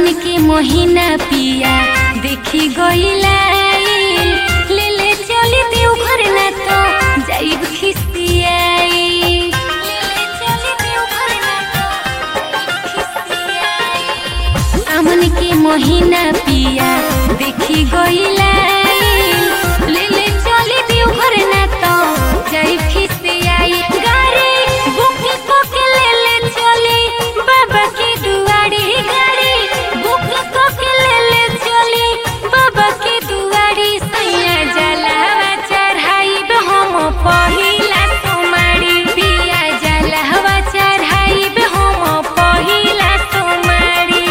सावन के महीना पिया देखी गईलाइल ले ले चली देवघर ना तो जाइब खिसियाई ले ले चली देवघर ना तो खिसियाई सावन के महीना पिया देखी गईलाइल ले ले चली देवघर ना तो जाइब खिसियाई गाड़ी बुक के ले ले चली बाबा की दुआरी गाड़ी बुक के ले ले चली बाबा की दुआरी सैया जलावा चढ़ाई हम पहिला सोमारी पिया जलावा चढ़ाई हम पहिला सोमारी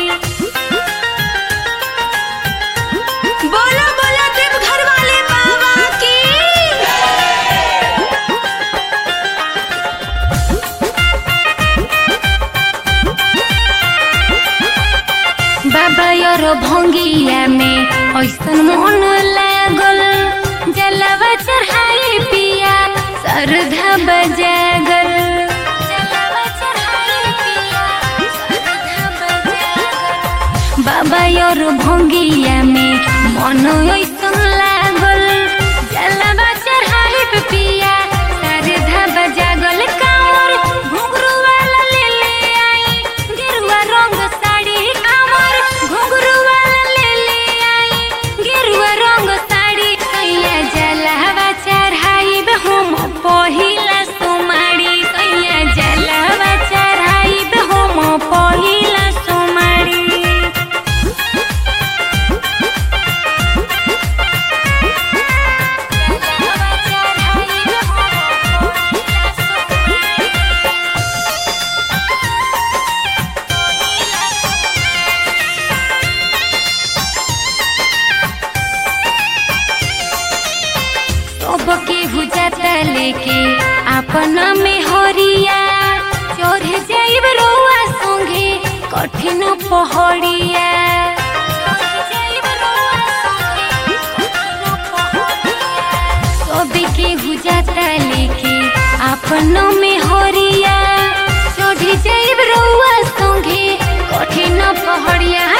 बोलो बोलो देवघर वाले बाबा की बाबा और भंगिया में ऐसन मन लागल जलवा चढ़ाई पिया श्रद्धा बजागल जलवा चढ़ाई पिया श्रद्धा बजागल बाबा और भंगिया में मन ऐसन लागल जलवा चढ़ाई पिया श्रद्धा बजागल कांवर घुंघरू वाला ले ले आई गेरुआ रंग साड़ी कांवर घुंघरू वाला ले ले आई गेरुआ रंग साड़ी कैया जलवा चढ़ाई हम पहिला सुमारी कैया जलवा चढ़ाई हम पहिला सुमारी सबके बुझाता लेके अपना में हरिया चढ़ जाइब रउआ संगे कठिन पहड़िया सबके बुझाता लेके अपना में हरिया चढ़ जाइब रउआ संगे कठिन पहड़िया